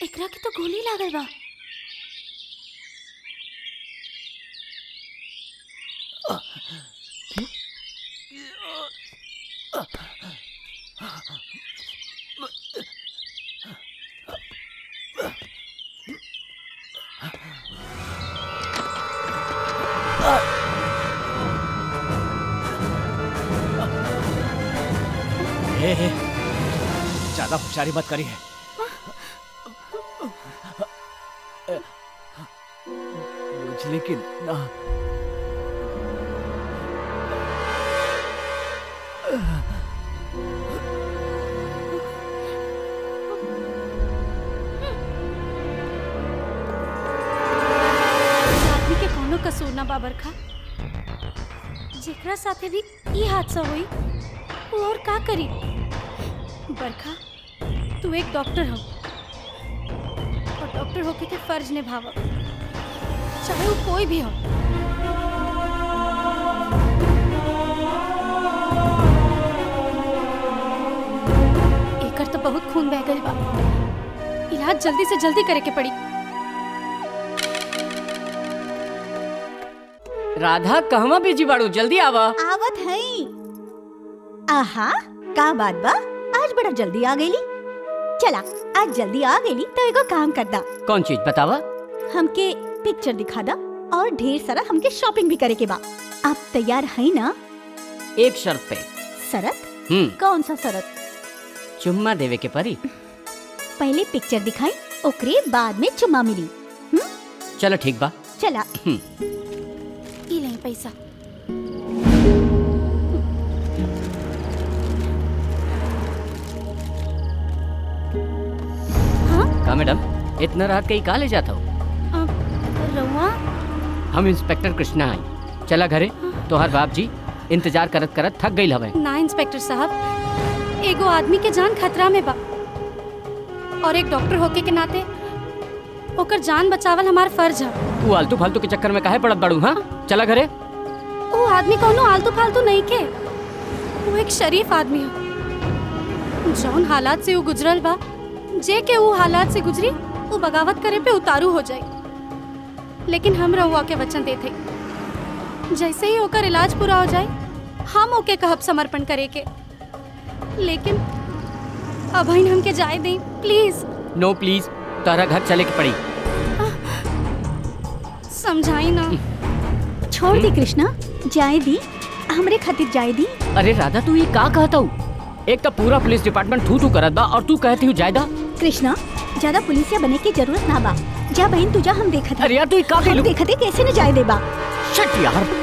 एकरा के तो गोली लागल बा ए, ए, ज्यादा होशियारी मत करिए बुझली कि ना इस आदमी के कोनो कसूर ना बाबर खा जेकरा साथे भी ई हादसा हुई वो और का करी बरखा तू एक डॉक्टर हो और डॉक्टर होके के फर्ज निभाव चाहे वो कोई भी हो एकर तो बहुत खून बह गइल बा इलाज जल्दी से जल्दी करे के पड़ी राधा कहवा बिजी बाड़ू जल्दी आवा आवत है आहा का बात बा आज बड़ा जल्दी आ गईली चला आज जल्दी आ गईली तो एगो काम कर दा कौन चीज बतावा हमके पिक्चर दिखा दा और ढेर सारा हमके शॉपिंग भी करे के बा आप तैयार है ना एक शर्त पे शरत हम्म कौन सा शरत चुम्मा देवे के परी पहले पिक्चर दिखाई ओकरे बाद में चुम्मा मिली चलो ठीक बा चला ई नहीं पैसा का मैडम इतना रात कहीं कहा ले जाता हो रउआ हम इंस्पेक्टर कृष्णा आई चला घरे तोहर बाप जी इंतजार करत करत थक गई हवे ना इंस्पेक्टर साहब एगो आदमी के जान खतरा में बा और एक डॉक्टर होके के नाते ओकर जान बचावल हमार फर्ज है तू आलतू फालतू के चक्कर में काहे पड़त बड़ू हाँ चला घरे वो आदमी कोनो आलतू फालतू नहीं के वो एक शरीफ आदमी है जौन हालात से वो गुजरल बा जे के वो हालात से गुजरी वो बगावत करे पे उतारू हो जाए लेकिन हम रहुआ के वचन देते जैसे ही ओकर इलाज पूरा हो जाए हम ओके कहब समर्पण करे के लेकिन अब हमके जाए दें प्लीज नो प्लीज तारा घर चले के पड़ी समझाई ना छोड़ दी कृष्णा जाए दी हमरे खातिर जाए दी अरे राधा तू ये का कहता हूँ एक तो पूरा पुलिस डिपार्टमेंट थू थू करत बा और तू कहती हूँ जायदा कृष्णा ज्यादा पुलिसिया बने की जरूरत ना बा जा बहन तुझा हम देखत अरे यार तू ये का हम कहलू देखते कैसे न जाए देबा शट यार